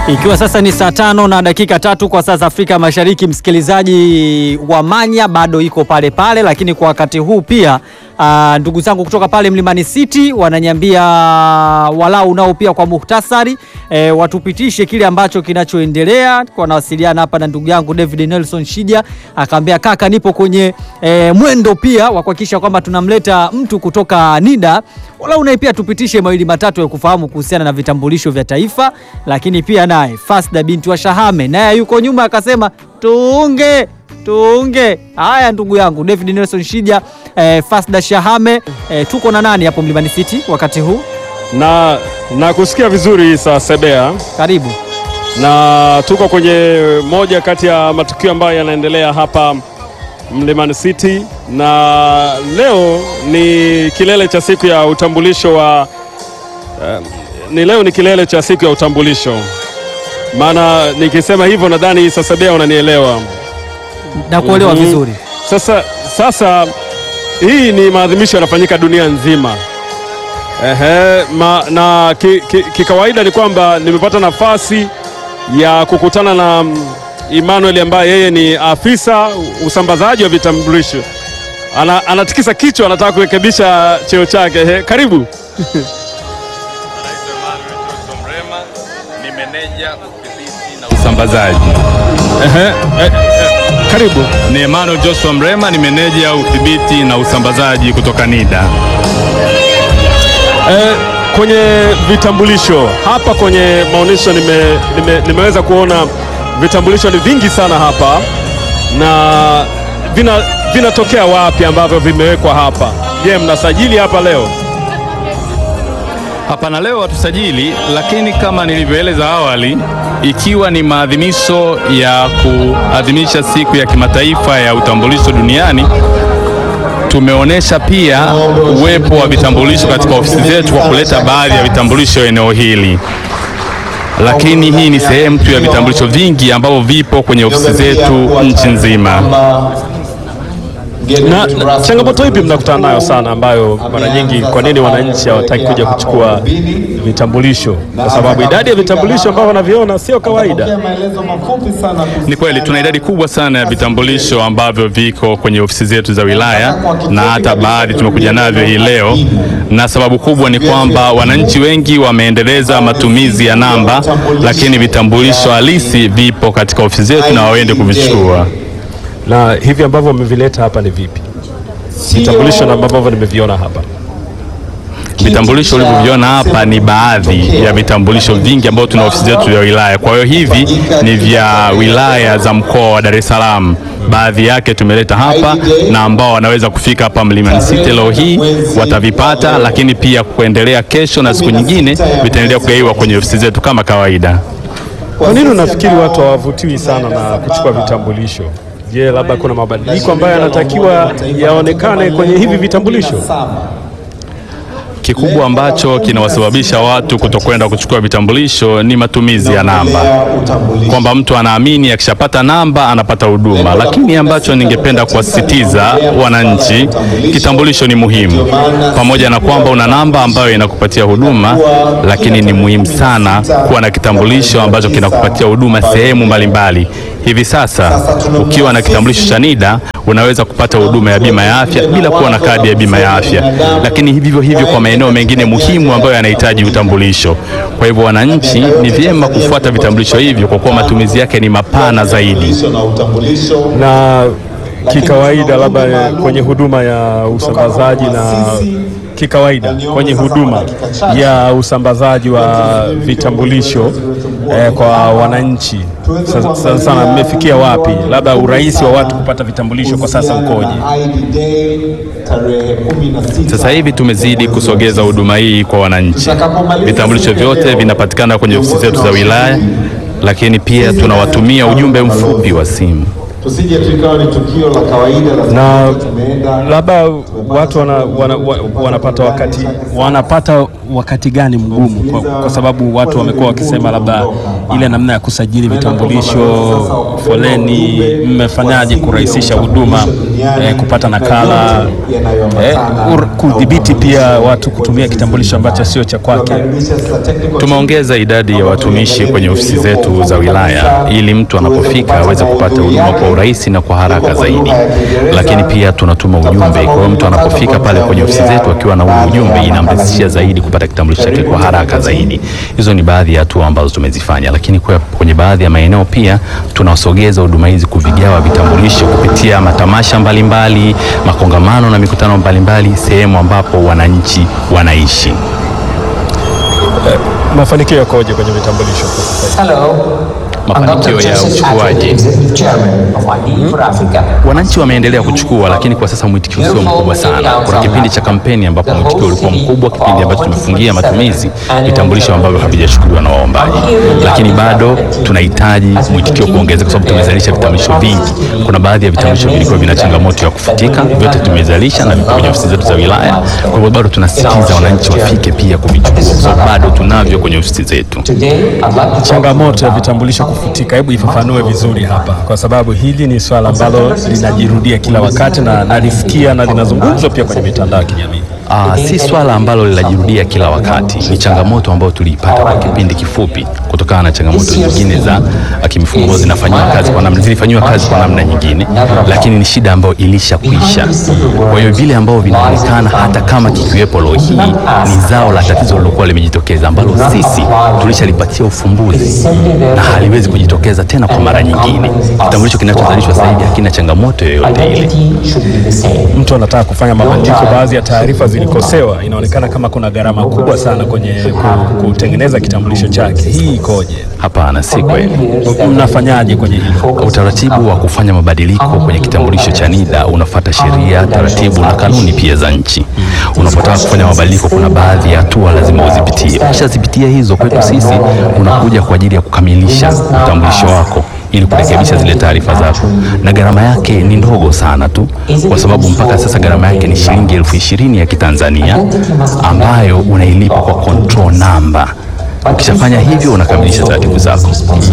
Ikiwa sasa ni saa tano na dakika tatu kwa saa za Afrika Mashariki, msikilizaji wa Manya bado iko pale pale, lakini kwa wakati huu pia aa, ndugu zangu kutoka pale Mlimani City wananiambia walau nao pia kwa muhtasari e, watupitishe kile ambacho kinachoendelea. Kwa nawasiliana hapa na ndugu yangu David Nelson Shija, akaambia kaka, nipo kwenye e, mwendo pia wa kuhakikisha kwamba tunamleta mtu kutoka NIDA walau naye pia tupitishe mawili matatu ya kufahamu kuhusiana na vitambulisho vya taifa, lakini pia naye Fasda binti wa Shahame naye yuko nyuma akasema tuunge tuunge. Haya, ndugu yangu David Nelson Shija, eh, Fasda Shahame, eh, tuko na nani hapo Mlimani City wakati huu? na na kusikia vizuri Isa Sebea, Karibu. na tuko kwenye moja kati ya matukio ambayo yanaendelea hapa Mlimani City, na leo ni kilele cha siku ya utambulisho wa eh, ni leo ni kilele cha siku ya utambulisho. Maana nikisema hivyo nadhani Isa Sebea unanielewa. na kuelewa Mhm. vizuri. Sasa, sasa hii ni maadhimisho yanafanyika dunia nzima. Ehe, ma, na kikawaida ki, ki ni kwamba nimepata nafasi ya kukutana na mm, Emmanuel ambaye yeye ni afisa usambazaji wa vitambulisho. Ana, anatikisa kichwa anataka kurekebisha cheo chake. Ehe, karibu. Naitwa Emmanuel Johnson Mrema, ni meneja udhibiti na usambazaji. Ehe, eh, eh, karibu. Ni Emmanuel Joshua Mrema, ni meneja udhibiti na usambazaji kutoka NIDA. Eh, kwenye vitambulisho hapa kwenye maonyesho nime, nime, nimeweza kuona vitambulisho ni vingi sana hapa na vina vinatokea wapi ambavyo vimewekwa hapa? Je, mnasajili hapa leo? Hapana, leo hatusajili, lakini kama nilivyoeleza awali, ikiwa ni maadhimisho ya kuadhimisha siku ya kimataifa ya utambulisho duniani, tumeonyesha pia uwepo wa vitambulisho katika ofisi zetu kwa kuleta baadhi ya vitambulisho eneo hili, lakini hii ni sehemu tu ya vitambulisho vingi ambavyo vipo kwenye ofisi zetu nchi nzima. Na, na changamoto ipi mnakutana nayo sana ambayo mara nyingi, kwa nini wananchi hawataki kuja kuchukua vitambulisho? Kwa sababu idadi ya vitambulisho ambavyo wanaviona sio kawaida. Ni kweli tuna idadi kubwa sana ya vitambulisho ambavyo viko kwenye ofisi zetu za wilaya na hata baadhi tumekuja navyo hii leo, na sababu kubwa ni kwamba wananchi wengi wameendeleza matumizi ya namba, lakini vitambulisho halisi vipo katika ofisi zetu na waende kuvichukua. Na hivi ambavyo wamevileta hapa ni vipi? Vitambulisho na ambavyo nimeviona hapa Vitambulisho ulivyoviona hapa ni baadhi ya vitambulisho vingi ambavyo tuna ofisi zetu ya wilaya. Kwa hiyo hivi ni vya wilaya za mkoa wa Dar es Salaam, baadhi yake tumeleta hapa, na ambao wanaweza kufika hapa Mlimani City leo hii watavipata, lakini pia kuendelea kesho na siku nyingine vitaendelea kugaiwa kwenye ofisi zetu kama kawaida. Kwa nini unafikiri watu hawavutiwi sana na kuchukua vitambulisho? Je, labda kuna mabadiliko ambayo yanatakiwa yaonekane kwenye hivi vitambulisho? Kikubwa ambacho kinawasababisha watu kutokwenda kuchukua vitambulisho ni matumizi ya namba, kwamba mtu anaamini akishapata namba anapata huduma. Lakini ambacho ningependa kuwasisitiza wananchi, kitambulisho ni muhimu, pamoja na kwamba una namba ambayo inakupatia huduma, lakini ni muhimu sana kuwa na kitambulisho ambacho kinakupatia huduma sehemu mbalimbali. Hivi sasa ukiwa na kitambulisho cha NIDA unaweza kupata huduma ya bima ya afya bila kuwa na kadi ya bima ya afya, lakini hivyo hivyo kwa maeneo mengine muhimu ambayo yanahitaji utambulisho. Kwa hivyo, wananchi ni vyema kufuata vitambulisho hivyo kwa kuwa matumizi yake ni mapana zaidi. Na kikawaida, labda kwenye huduma ya usambazaji na kikawaida kwenye huduma ya usambazaji wa vitambulisho eh, kwa wananchi sasa sana, sana mmefikia wapi? Labda urahisi wa watu kupata vitambulisho kwa sasa ukoje? Sasa hivi tumezidi kusogeza huduma hii kwa wananchi. Vitambulisho vyote vinapatikana kwenye ofisi zetu za wilaya, lakini pia tunawatumia ujumbe mfupi wa simu. tusije tu ikawa ni tukio la kawaida la Na tumeenda labda watu wana, wana, wa- wanapata wakati wanapata wakati gani mgumu kwa, kwa sababu watu wamekuwa wakisema labda ile namna ya kusajili vitambulisho, foleni, mmefanyaje kurahisisha huduma eh, kupata nakala eh, ur- kudhibiti pia watu kutumia kitambulisho ambacho sio cha kwake. Tumeongeza idadi ya watumishi kwenye ofisi zetu za wilaya ili mtu anapofika aweze kupata huduma kwa urahisi na kwa haraka zaidi, lakini pia tunatuma ujumbe. Kwa hiyo mtu anapofika pale kwenye ofisi zetu akiwa na ule ujumbe, inamrahisishia zaidi kupata kitambulisho chake kwa haraka zaidi. Hizo ni baadhi ya hatua ambazo tumezifanya, lakini kwa kwenye baadhi ya maeneo pia tunasogeza huduma hizi kuvigawa vitambulisho kupitia matamasha mbalimbali, makongamano na mikutano mbalimbali, sehemu ambapo wananchi wanaishi. Mafanikio yakoje kwenye vitambulisho kwa sasa hivi? Hello. I'm Mafanikio Dr. ya Joseph uchukuaji. Atkins, Executive Chairman of ID for Africa. Wananchi wameendelea kuchukua, lakini kwa sasa mwitikio sio mkubwa sana. Kuna kipindi cha kampeni ambapo mwitikio ulikuwa mkubwa, kipindi ambacho tumefungia matumizi vitambulisho ambavyo havijachukuliwa na waombaji, lakini bado tunahitaji mwitikio kuongeza, kwa sababu tumezalisha vitambulisho vingi. Kuna baadhi ya vitambulisho vilikuwa vina changamoto ya kufutika, vyote tumezalisha na vipo kwenye ofisi zetu za wilaya. Kwa hivyo bado tunasisitiza wananchi wafike pia kuvichukua, kwa sababu bado tunavyo kwenye ofisi zetu. Today, I'd like to Changamoto ya vitambulisho kufutika, hebu ifafanue vizuri hapa, kwa sababu hili ni swala ambalo linajirudia kila wakati na nalisikia na linazungumzwa pia kwenye mitandao ya kijamii. Ah, si swala ambalo linajirudia kila wakati, ni changamoto ambayo tuliipata kwa kipindi kifupi kutokana na changamoto nyingine za ah, kimifumo ambazo zinafanyiwa kazi kwa namna zilifanyiwa kazi kwa namna nyingine, lakini ni shida ambayo ilishakwisha. Kwa hiyo vile ambavyo vinaonekana hata kama kikiwepo leo hii ni zao la tatizo lilokuwa limejitokeza ambalo sisi tulishalipatia ufumbuzi na haliwezi kujitokeza tena kwa mara nyingine. Kitambulisho kinachozalishwa sasa hivi hakina changamoto yoyote ile. identity should be the same. Mtu anataka kufanya mabadiliko, baadhi ya taarifa zilikosewa, inaonekana kama kuna gharama kubwa sana kwenye ku- kutengeneza kitambulisho chake. Hii ikoje? Hapana, si kweli. Mnafanyaje kwenye hilo? Utaratibu wa kufanya mabadiliko kwenye kitambulisho cha NIDA unafuata sheria, taratibu na kanuni pia za nchi. Unapotaka kufanya mabadiliko, kuna baadhi ya hatua lazima uzipitie. Ukishazipitia hizo, kwetu sisi unakuja kwa ajili ya kukamilisha utambulisho wako ili kurekebisha zile taarifa zako, na gharama yake ni ndogo sana tu, kwa sababu mpaka sasa gharama yake ni shilingi elfu ishirini ya Kitanzania ambayo unailipa kwa control number. Ukishafanya hivyo, unakamilisha taratibu zako.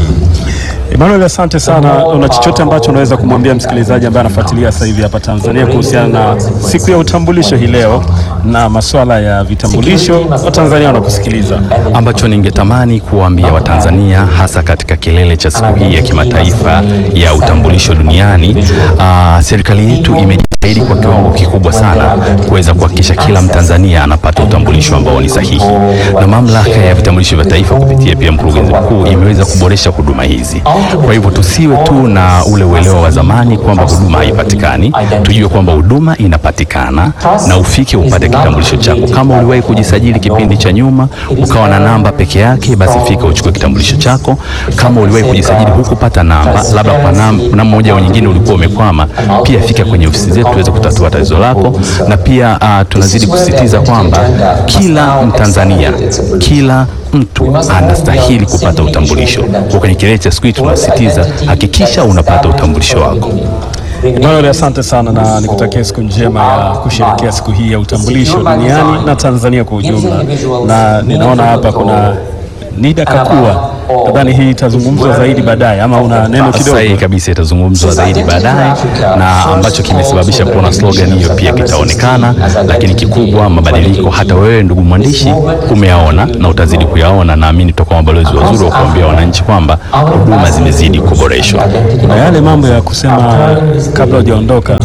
Emmanuel, asante sana. Una chochote ambacho unaweza kumwambia msikilizaji ambaye anafuatilia sasa hivi hapa Tanzania kuhusiana na siku ya utambulisho hii leo na masuala ya vitambulisho? Watanzania wanakusikiliza. ambacho ningetamani kuwaambia Watanzania hasa katika kilele cha siku hii ya kimataifa ya utambulisho duniani. Aa, serikali yetu imejitahidi kwa kiwango kikubwa sana kuweza kuhakikisha kila Mtanzania anapata utambulisho ambao ni sahihi, na mamlaka ya vitambulisho vya taifa kupitia pia mkurugenzi mkuu imeweza kuboresha huduma hizi. Kwa hivyo tusiwe tu na ule uelewa wa zamani kwamba huduma haipatikani, tujue kwamba huduma inapatikana na ufike upate kitambulisho chako. Kama uliwahi kujisajili kipindi cha nyuma ukawa na namba peke yake, basi fika uchukue kitambulisho chako. Kama uliwahi kujisajili hukupata namba, labda kwa nam- namna moja au nyingine ulikuwa umekwama, pia fika kwenye ofisi zetu tuweze kutatua tatizo lako. Na pia uh, tunazidi kusisitiza kwamba kila Mtanzania, kila mtu anastahili kupata utambulisho. Kwa kwenye kilele cha siku hii tunasisitiza, hakikisha unapata utambulisho wako. Emmanuel, asante sana na nikutakia siku njema ya kusherehekea siku hii ya utambulisho duniani na Tanzania kwa ujumla. Na ninaona hapa kuna Nida Kakua, nadhani hii itazungumzwa zaidi baadaye, ama una neno kidogo? Sahihi kabisa, itazungumzwa zaidi baadaye, na ambacho kimesababisha kuona slogan hiyo pia kitaonekana. Lakini kikubwa, mabadiliko hata wewe ndugu mwandishi umeyaona na utazidi kuyaona. Naamini tutakuwa mabalozi wazuri wa kuambia wananchi kwamba huduma zimezidi kuboreshwa. Kuna yale mambo ya kusema kabla hujaondoka,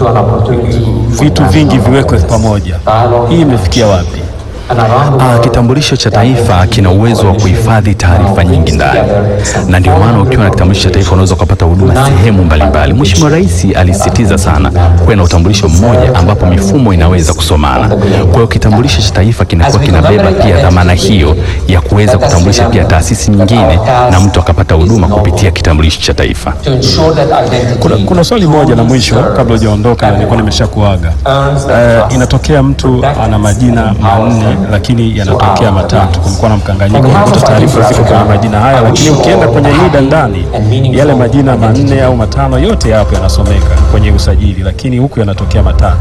vitu vingi viwekwe pamoja. Hii imefikia wapi? Ah, kitambulisho cha taifa kina uwezo wa kuhifadhi taarifa nyingi ndani, na ndio maana ukiwa na kitambulisho cha taifa unaweza ukapata huduma sehemu mbalimbali. Mheshimiwa Rais alisisitiza sana kuwe na utambulisho mmoja ambapo mifumo inaweza kusomana. Kwa hiyo kitambulisho cha taifa kinakuwa kinabeba pia dhamana hiyo ya kuweza kutambulisha pia taasisi nyingine na mtu akapata huduma kupitia kitambulisho cha taifa. to ensure that identity Kuna, kuna swali moja la mwisho kabla hujaondoka, nilikuwa nimeshakuaga. Eh, inatokea mtu ana majina manne lakini yanatokea matatu, kumekuwa na mkanganyiko, unakuta taarifa ziko kwenye majina haya, lakini ukienda kwenye NIDA ndani yale majina manne au matano yote yapo yanasomeka kwenye usajili, lakini huku yanatokea matatu.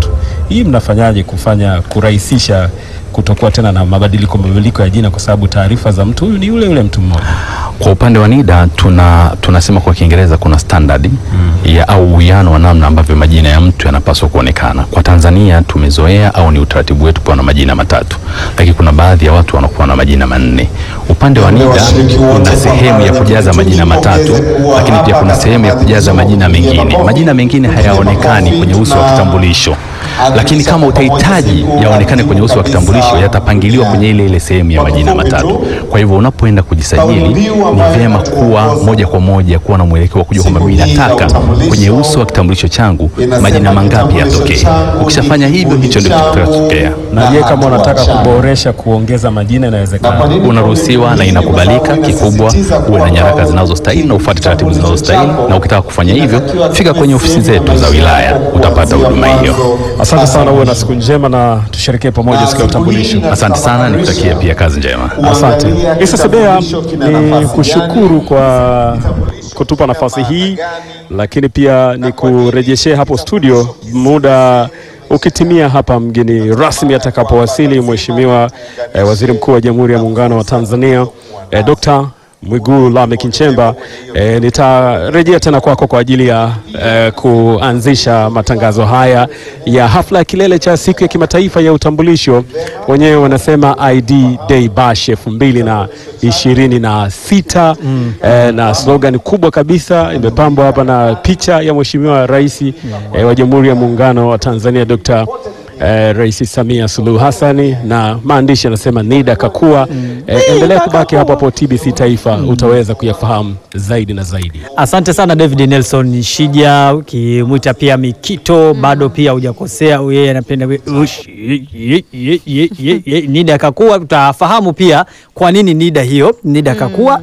hii mnafanyaje kufanya kurahisisha kutokuwa tena na mabadiliko mabadiliko ya jina, kwa sababu taarifa za mtu huyu ni yule yule mtu mmoja? Kwa upande wa NIDA tuna tunasema kwa Kiingereza kuna standard ya au uwiano wa namna ambavyo majina ya mtu yanapaswa kuonekana. Kwa Tanzania tumezoea au ni utaratibu wetu kuwa na majina matatu, lakini kuna baadhi ya watu wanakuwa na majina manne. Upande wa NIDA kuna sehemu ya kujaza majina matatu, lakini pia kuna sehemu ya kujaza majina mengine. Majina mengine hayaonekani kwenye uso wa kitambulisho, lakini kama utahitaji yaonekane kwenye uso wa kitambulisho, yatapangiliwa kwenye ile ile sehemu ya majina matatu. Kwa hivyo unapoenda kujisajili ni vyema kuwa moja kwa moja kuwa na mwelekeo wa kujua kwamba mimi nataka kwenye uso wa kitambulisho changu majina mangapi yatokee. Ukishafanya hivyo, hicho ndio kitakachotokea. Na je, kama unataka kuboresha kuongeza majina inawezekana? Unaruhusiwa na inakubalika. Kikubwa uwe na nyaraka zinazostahili na ufuate taratibu zinazostahili, na ukitaka kufanya hivyo, fika kwenye ofisi zetu za wilaya, utapata huduma hiyo. Asante sana, uwe na siku njema na tusherekee pamoja siku ya utambulisho. Asante sana, nikutakie pia kazi njema. Asante Isa Sebea, ni kushukuru kwa kutupa nafasi hii, lakini pia ni kurejeshea hapo studio muda ukitimia hapa mgeni rasmi atakapowasili Mheshimiwa eh, Waziri Mkuu wa Jamhuri ya Muungano wa Tanzania eh, Dr. Mwigulu Lameck Nchemba. E, nitarejea tena kwako kwa ajili ya e, kuanzisha matangazo haya ya hafla ya kilele cha siku ya kimataifa ya utambulisho, wenyewe wanasema ID Day Bash elfu mbili na ishirini na sita e, na slogan kubwa kabisa imepambwa hapa na picha ya Mheshimiwa Rais e, wa Jamhuri ya Muungano wa Tanzania Dr. Eh, Rais Samia Suluhu Hassani na maandishi yanasema NIDA kakua. Eh, endelea kubaki hapo hapo TBC Taifa, utaweza kuyafahamu zaidi na zaidi. Asante sana David Nelson Shija, ukimwita pia Mikito bado pia hujakosea. Yeye anapenda we- ush- ye- ye- ye- ye- ye- ye- Nida Kakua. Utafahamu pia kwa nini Nida hiyo Nida Kakua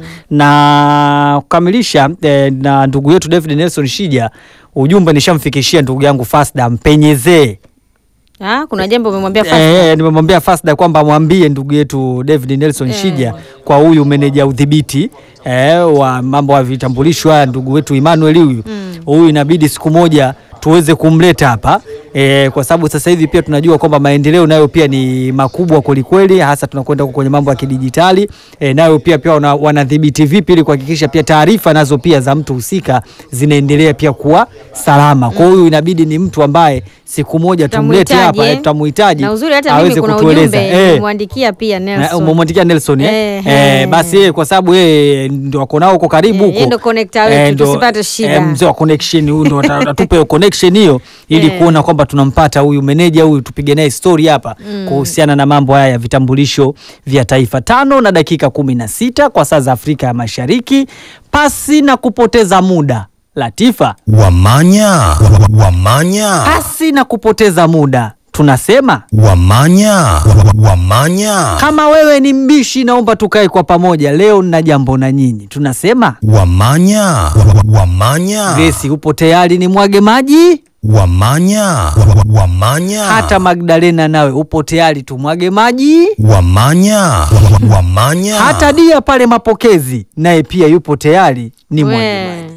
na kukamilisha eh, na ndugu yetu David Nelson Shija, ujumbe nishamfikishia ndugu yangu Fasda, mpenyezee Ah, kuna jambo umemwambia Fasda? Eh, nimemwambia Fasda kwamba mwambie ndugu yetu David Nelson Shija kwa huyu meneja udhibiti eh, wa mambo ya vitambulisho haya ndugu wetu Emmanuel huyu huyu inabidi siku moja tuweze kumleta hapa eh, kwa sababu sasa hivi pia tunajua kwamba maendeleo nayo pia ni makubwa kwelikweli, hasa tunakwenda huko kwenye mambo ya kidijitali eh, nayo pia pia wana- wanadhibiti vipi ili kuhakikisha pia taarifa nazo pia za mtu husika zinaendelea pia kuwa salama. Kwa hiyo inabidi ni mtu ambaye siku moja tumlete Tutamuhitaji, hapa eh, eh? tutamuhitaji Na uzuri hata aweze mimi kuna kutueleza. ujumbe Eh. nimemwandikia pia Nelson. Umemwandikia Nelson eh? Eh, Eh, eh. basi yeye kwa sababu yeye ndio wako nao huko karibu Eh, huko. yeye ndo connector wetu, ndo- tusipate shida. eh, mzee wa connection huyu ndo ata- atupe hiyo connection hiyo ili Eh. kuona kwamba tunampata huyu meneja huyu tupige naye story hapa kuhusiana na mambo haya ya vitambulisho vya taifa. Tano na dakika kumi na sita kwa saa za Afrika ya Mashariki, pasi na kupoteza muda. Latifa, Wamanya, wamanya, pasi na kupoteza muda tunasema wamanya, wamanya, kama wewe ni mbishi, naomba tukae kwa pamoja leo, nina jambo na nyinyi. Tunasema wamanya, wamanya, Grace, upo tayari ni mwage maji? wamanya, wamanya, Hata Magdalena nawe upo tayari tumwage maji? wamanya, wamanya, Hata Dia pale mapokezi naye pia yupo tayari ni mwage We. maji.